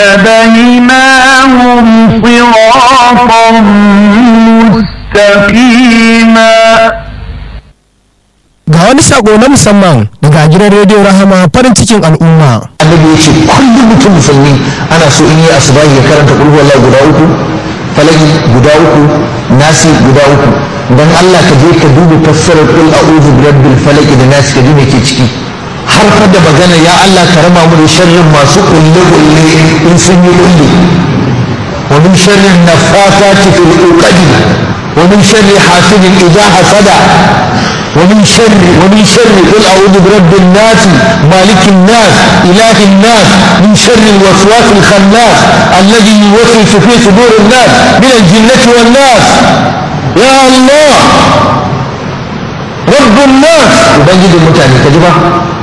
وهديناهم صراطا مستقيما ga wani sako na musamman daga gidan rediyo rahama farin cikin al'umma annabi ya ce kullum mutum musulmi ana so in yi asubahi ya karanta kulhu wallah guda uku falaki guda uku nasi guda uku dan Allah ka je ka duba fassarar kul a'udhu birabbil falaq da nasi ka ji me ke ciki har fa da magana ya Allah ka raba mu da sharrin masu kulle kulle in sun yi kulle wa min sharrin nafasati fil uqadi wa min sharri hasidin idha hasada ومن شر ومن شر قل اعوذ برب الناس مالك الناس اله الناس من شر الوسواس الخناس الذي يوسوس في صدور الناس من الجنه والناس يا الله رب الناس ubangijin mutane ka ji ba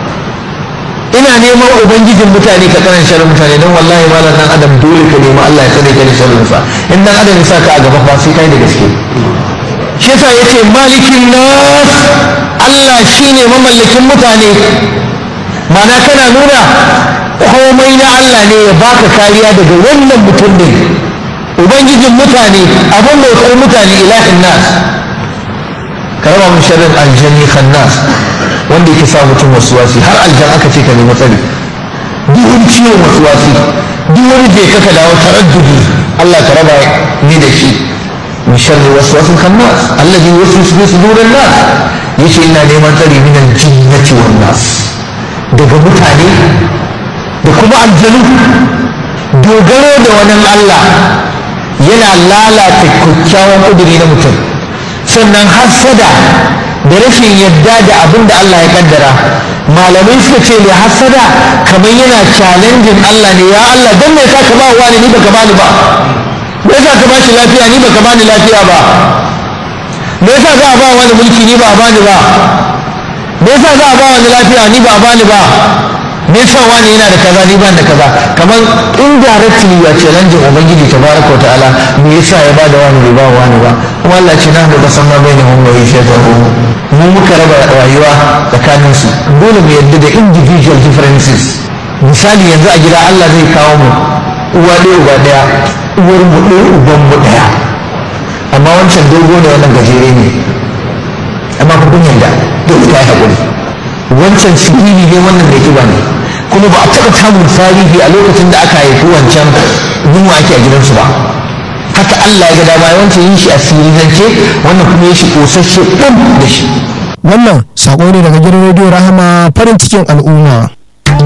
ina neman ubangijin mutane ka karan sharrin mutane don wallahi malam dan adam dole ka nemi Allah ya tsare ka da sharrin sa in dan adam ya sa ka a gaba fa sai kai da gaske shi yasa yace malikin nas Allah shine mamallakin mutane mana kana nuna komai na Allah ne ya baka kariya daga wannan mutum din ubangijin mutane abin bautar mutane ilahin nas ka raba mun sharrin aljanni khannas wanda yake sa mutum wasuwasi har aljan aka ce ka nemi tsari duk wani ciwon wasuwasi duk wani je ka dawo taraddudi Allah ka raba ni da shi من شر الوسواس الخناس الذي يوسوس في صدور الناس يشي إنا نيمان تري من الجنة والناس daga mutane da kuma aljanu dogaro da wani Allah yana lalata kyakkyawan ƙuduri na mutum sannan hassada da rashin yadda da abin da Allah ya kaddara malamai suka ce mai hassada kamar yana challenging Allah ne ya Allah don me yasa ka ba wani ni baka bani ba me yasa ka bashi lafiya ni baka bani lafiya ba me yasa za a ba wani mulki ni ba a bani ba me yasa za a ba wani lafiya ni ba a bani ba me yasa wani yana da kaza ni ban da kaza kamar indirectly ya challenge ubangiji tabaraka wa ta'ala me yasa ya bada wani bai ba wani ba kuma Allah ce na da kasan ma bainahum wa yashhadu mu muka raba rayuwa tsakanin su dole mu yadda da individual differences misali yanzu a gida Allah zai kawo mu uwa ɗaya uba ɗaya uwar mu ɗaya uban mu ɗaya amma wancan dogo ne wannan gajere ne amma ku kun yarda dole ta yi haƙuri wancan siriri ne wannan da kiba ne kuma ba a taɓa samun tarihi a lokacin da aka haifi wancan yunwa ake a gidansu ba haka Allah ya ga dama wancan yin shi a sirirance wannan kuma ya shi ƙosasshe ɗan da shi wannan sako ne daga gidan rediyo rahama farin cikin al'umma